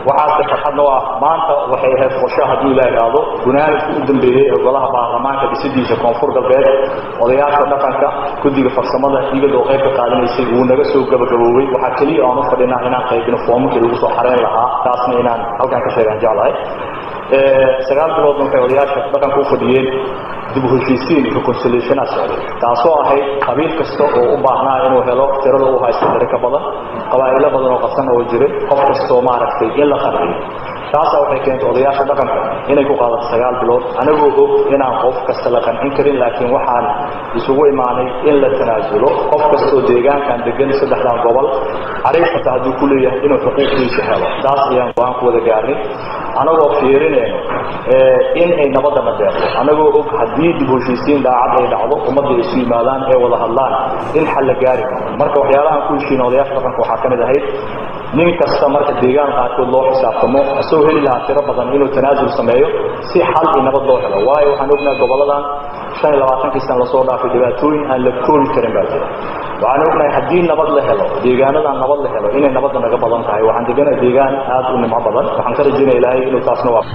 waxaase farxadna ah maanta waxay ahayd qorsho hadduu ilaa idhaahdo gunaanidka u dambeeyey ee golaha baarlamaanka dhisidiisa koonfur galbeed odayaasha dhaqanka guddiga farsamada iyadoo qayb ka qaadanaysay wuu naga soo gabagaboobay waxaa keliya aan u fadhinaa inaan qaybino foomamkii lagu soo xareyn lahaa taasna inaan halkan ka sheegaan jeclahay sagaal biloodna waxay odayaasha dhaqanka u fadhiyeen dib u heshiisiin reconciliationa socday taasoo ahayd qabiil kasta oo u baahnaa inuu helo tirada u haysto tiro ka badan qabaa'ilo badan oo qasan oo jiray qof kastoo maaragtay in la qanciyo taasaa waxay keentay odayaasha dhaqanka inay ku qaadato sagaal bilood anagoo og inaan qof kasta la qancin karin laakiin waxaan isugu imaanay in la tanaasulo qof kastoo deegaankan degan saddexdan gobol cariif kasta hadduu ku leeyahay inuu xuquuqdiisa helo taas ayaan go-aan ku wada gaarnay anagoo fiirinayno in ay nabadana deeqdo anagoo og haddii dib heshiisiin daacad ay dhacdo ummadda ay isu yimaadaan ee wada hadlaan in xal la gaari karo marka waxyaalahaan ku heshiina odayaasha dhaqanka waxaa ka mid ahayd nin kasta marka deegaan qaarkood loo xisaabtamo asagoo heli lahaa tiro badan inuu tanaasul sameeyo si xal iyo nabad loo helo waayo waxaan ognahay goboladan shan iyo labaatankii sana lasoo dhaafay dhibaatooyin aan la koobi karin baa jira waxaan ognahay haddii nabad la helo deegaanadan nabad la helo inay nabadda naga badan tahay waxaan deganahay deegaan aad u nimco badan waxaan ka rajaynaya ilaahay inuu taasna waa